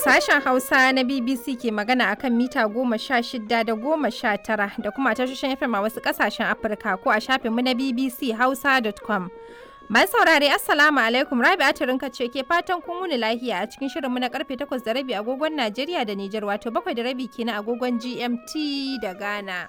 Sashen Hausa na BBC ke magana akan mita goma sha shida da goma sha tara da kuma tashoshin FM a wasu kasashen Afirka ko a shafinmu na BBC Hausa.com. Mai saurare Assalamu alaikum Rabi Aturinka ce ke fatan kun wuni lahiya a cikin shirinmu na karfe takwas da rabi agogon Najeriya da Nijar wato bakwai da rabi kenan agogon GMT da Ghana.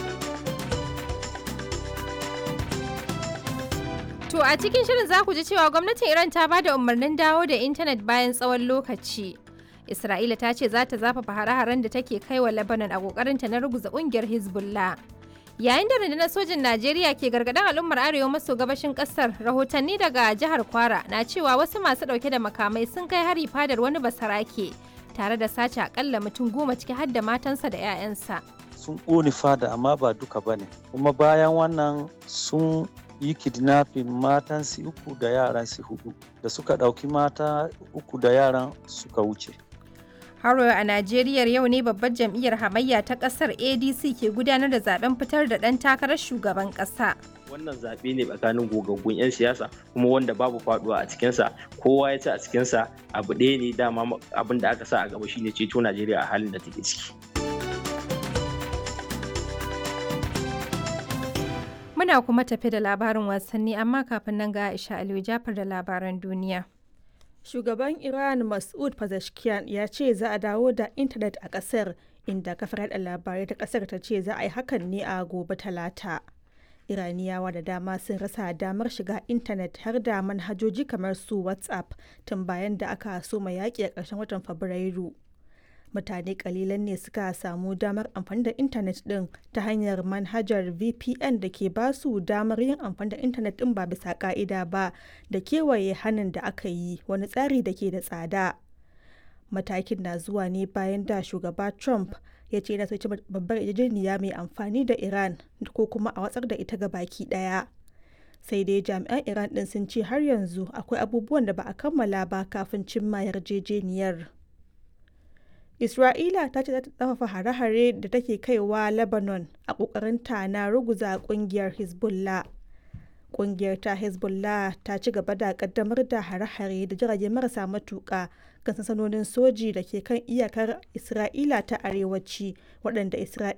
To a cikin shirin za ku ji cewa gwamnatin Iran ta ba da umarnin dawo da intanet bayan tsawon lokaci. Isra'ila ta ce za ta zafafa hare-haren da take kai wa Lebanon a kokarinta na ruguza kungiyar Hezbollah. Yayin da rundunar sojin Najeriya ke gargaɗin al'ummar arewa maso gabashin ƙasar, rahotanni daga jihar Kwara na cewa wasu masu ɗauke da makamai sun kai hari fadar wani basarake tare da sace akalla mutum goma ciki har da matansa da 'ya'yansa. Sun ƙone fada amma ba duka bane. Kuma bayan wannan sun yi kidnapping matan su uku da yaran su hudu da suka ɗauki mata uku da yaran suka wuce. Haro a Najeriya yau ne babbar jam'iyyar hamayya ta ƙasar ADC ke gudanar da zaben fitar da ɗan takarar shugaban ƙasa. wannan zaɓe ne tsakanin gogaggun 'yan siyasa kuma wanda babu faduwa a cikinsa kowa ya ci a cikinsa abu ɗaya ne dama abin da aka sa a gaba shine ceto najeriya a halin da take ciki Muna kuma tafi da labarin wasanni amma kafin nan ga Aisha Aliyu Jafar da labaran duniya. Shugaban Iran Mas'ud Pezeshkian ya ce za a dawo da intanet a ƙasar inda kafar yada labarai ta ƙasar ta ce za a yi hakan ne a gobe talata. Iraniyawa da dama sun rasa damar shiga intanet har da manhajoji kamar su WhatsApp tun bayan da aka soma yaƙi a ƙarshen watan Fabrairu. mutane kalilan ne suka samu damar amfani da intanet din ta hanyar manhajar vpn da ke ba su damar yin amfani da intanet din ba bisa ka'ida ba da kewaye hannun da aka yi wani tsari da ke da tsada matakin na zuwa ne bayan da shugaba trump ya ce yana soci babbar yarjejeniya mai amfani da iran ko kuma a watsar da ita ga baki daya sai dai jami'an iran din sun ce har yanzu akwai abubuwan da ba a kammala ba kafin cimma yarjejeniyar Isra'ila ta ce za ta tsafafa hare-hare da take kaiwa Lebanon a ƙoƙarinta na ruguza ƙungiyar Hezbollah. Ƙungiyar ta Hezbollah ta ci gaba da ƙaddamar da hare-hare da jirage marasa matuƙa kan sansanonin soji da ke kan iyakar Isra'ila ta arewaci waɗanda Isra'ila